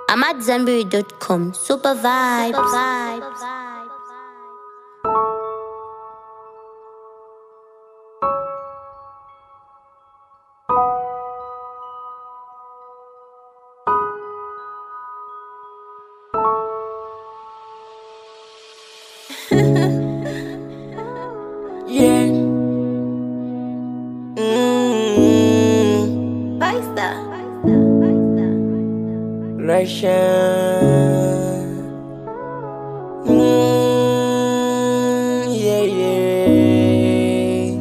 I'm at Zanberry.com. Super vibes. Yeah. Mm, Russia. Mm, yeah, yeah.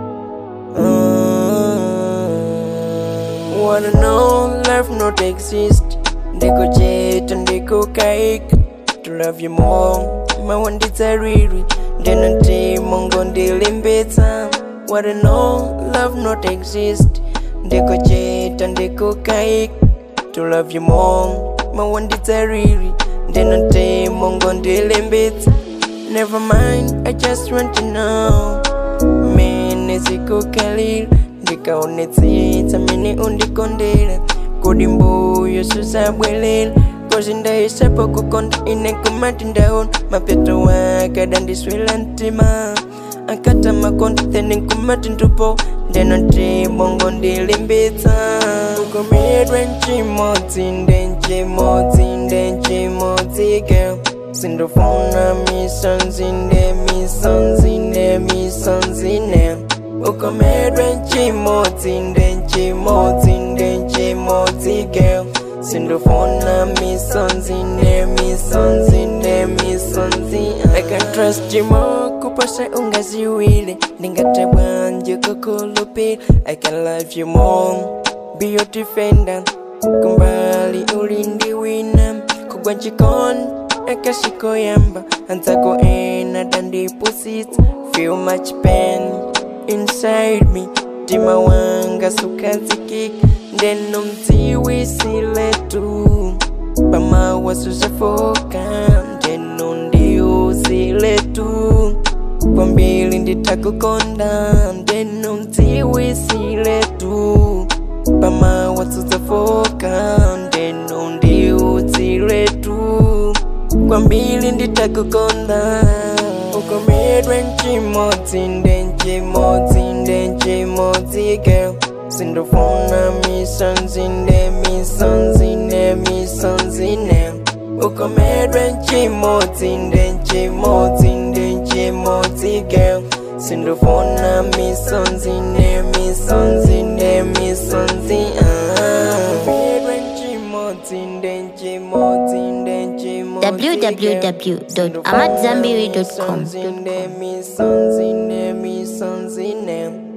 Uh, wanna know love not exist. Ndiko jet and ndiko kaik. To love you more. mawanditsa riri ndinoti mongo ndilimbitsa wanna know love not exist ndikuchita ndikukaik to love you more mawanditsa riri ndinoti mongo ndilimbitsa never mind i just want to know mene zikukalira ndikaonetsitsa mene undikondera kodi mbuyo susabwelela kozi ndaisapo kukonda ine kumati ndaona mapeto wakada ndiswela ntima akata makonda theni kumati ndupo ndenoti mongo ndilimbitsa ukomedwa nchimodzi nde nchimodzi nde nchimodzi girl sindofuna misonzi nde misonzi nde misonzi ne ukomedwa nchimodzi nde nchimodzi nde nchimodzi girl sindofuna misonzi ne misonzi ne misonzi I can trust you more kupasa ungaziwile ndingatabwanje kukulupila I can love you more be your defender kumbali ulindi wina kugwa njikon akashikoyamba anzako ena dandipusitsa feel much pain inside me mtima wanga sukazikika ndenomdziwisile tu pamawasushafoka ndenondiuzile tu kwambili nditakukonda ndenomdziwisile tu pamawasuzafoka ndenondiuzile tu kwambili nditakukonda ukomedwe nchimodzi nde nchimodzi nde nchimodzi girl sindofuna misonzi nde misonzi nde misonzi ne ukomedwe nchimodzi nde nchimodzi nde nchimodzi girl sindofuna misonzi nde misonzi nde misonzi ukomedwe nchimodzi nde nchimodzi nde nchimodzi www.amatzambiri.com. Misonzi nde misonzi nde misonzi ne